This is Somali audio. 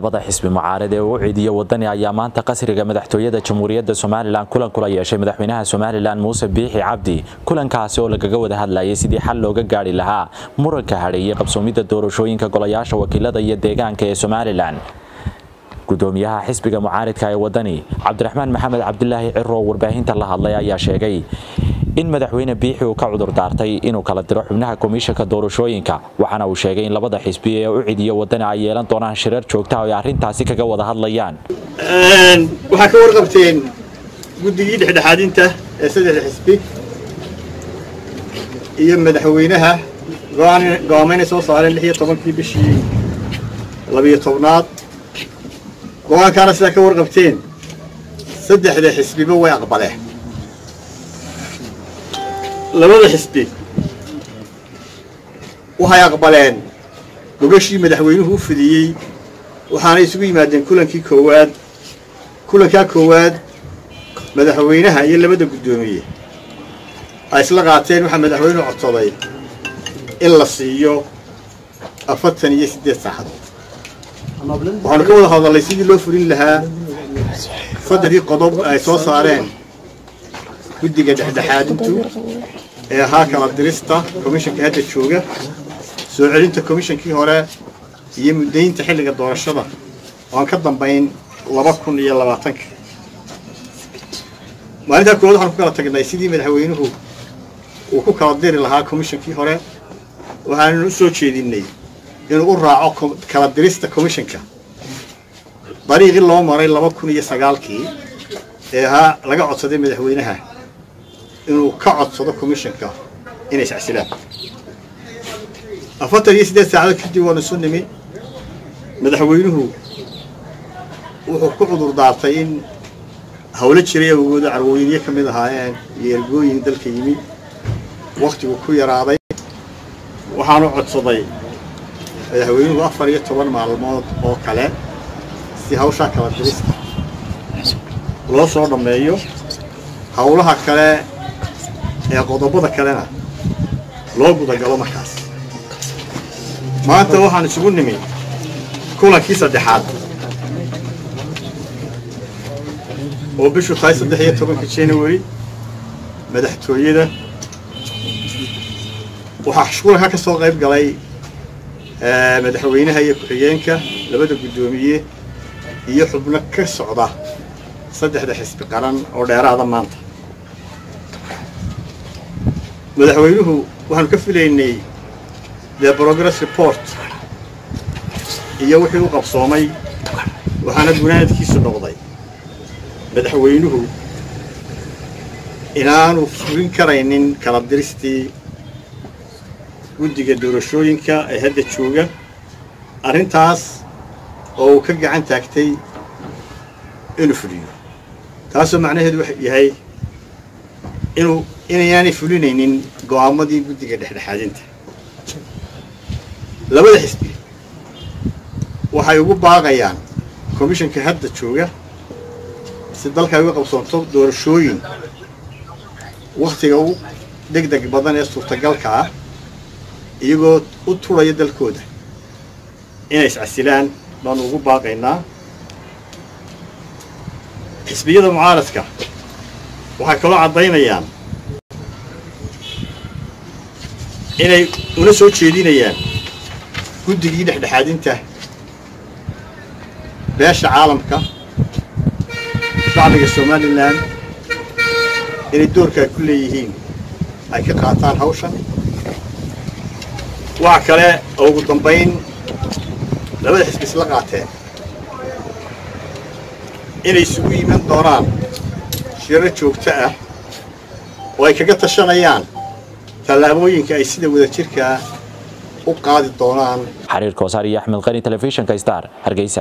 labada xisbi mucaarad ee uu ciidiyo wadani ayaa maanta qasriga madaxtooyada jamhuuriyadda somalilan kulan kula yeeshay madaxweynaha somalilan muuse biixi cabdi kulankaasi oo lagaga wada hadlayay sidii xal looga gaari lahaa muranka hadheeyey qabsoomidda doorashooyinka golayaasha wakiilada iyo deegaanka ee somalilan gudoomiyaha xisbiga mucaaridka ee wadani cabdiraxmaan maxamed cabdilaahi ciro oo warbaahinta la hadlay ayaa sheegay in madaxweyne biixi uu ka cudur daartay inuu kala diro xubnaha komishanka doorashooyinka waxaana uu sheegay in labada xisbi ee u cidiyo wadani ay yeelan doonaan shirar joogta oo ay arrintaasi kaga wada hadlayaan waxaa ka warqabteen guddigii dhexdhexaadinta ee saddexda xisbi iyo madaxweynaha go-aamayna soo saareen lix iyo tobankii bishii labiyo tobnaad go-aankaana sidaa ka warqabteen saddexda xisbiba way aqbaleen labada xisbi waxay aqbaleen gogashii madaxweynuhu u fidiyey waxaanay isugu yimaadeen kulankii koowaad kulankaa koowaad madaxweynaha iyo labada guddoomiye ay isla qaateen waxaa madaxweynuhu codsaday in la siiyo afartan iyo siddeed saacadood waxaanu ka wada hadallay sidii loo fulin lahaa saddexdii qodob ay soo saareen guddiga dhexdhexaadintu ee ahaa kala dirista komishanka hadda jooga soo celinta komishankii hore iyo muddaynta xilliga doorashada oo aan ka dambayn laba kun iyo labaatanka maalintaa koowaad waxaan ku kala tagnay sidii madaxweynuhu uu ku kala diri lahaa komishankii hore waxaannu u soo jeedinnay inuu u raaco kala dirista komishanka dariiqii loo maray laba kun iyo sagaalkii ee ahaa laga codsaday madaxweynaha inuu ka codsado komishanka inay iscasilaan afartan iyo siddeed saacadood kadib waanu isu nimi madaxweynuhu wuxuu ku cudur daartay in hawlo jiray awgooda carwooyinyo ka mid ahaayeen iyo ergooyin dalka yimi wakhtigu ku yaraaday waxaanu codsaday madaxweynuhu afar iyo toban maalmood oo kale si hawshaa kala dirista loo soo dhammeeyo hawlaha kale ee qodobada kalena loo gudagalo markaas maanta waxaan isugu nimi kulankii saddexaad oo bishu tahay saddex iyo tobanka january madaxtooyada waxaa kulanka ka soo qayb galay madaxweynaha iyo ku-xigeenka labada guddoomiye iyo xubno ka socda saddexda xisbi qaran oo dheeraada maanta madaxweynuhu waxaanu ka filaynay the progress report iyo wixii u qabsoomay waxaana gunaanadkiisu noqday madaxweynuhu inaanu fulin karaynin kala diristii guddiga doorashooyinka ee hadda jooga arrintaas oo uu ka gacan taagtay inuu fuliyo taasoo macnaheedu wuxuu yahay inuu inayaanay fulinaynin go'aamadii guddiga dhexdhexaadinta labada xisbi waxay ugu baaqayaan komishanka hadda jooga si dalka ay uga qabsoonto doorashooyin wakhtiga ugu deg deg badan ee suurtagalka ah iyagoo u turaya dalkooda inay iscasilaan baanu ugu baaqaynaa xisbiyada mucaaradka waxay kaloo caddaynayaan inay una soo jeedinayaan guddigii dhexdhexaadinta beesha caalamka shacbiga somalilan inay doorka ay ku leeyihiin ay ka qaataan hawshan waxa kale oo ugu dambayn labada xisbi isla qaateen inay isugu yiman doonaan shiro joogto ah oo ay kaga tashanayaan tallaabooyinka ay sida wadajirkaa u qaadi doonaan xariir koosaar iyo axmed qani telefishinka star hargeysa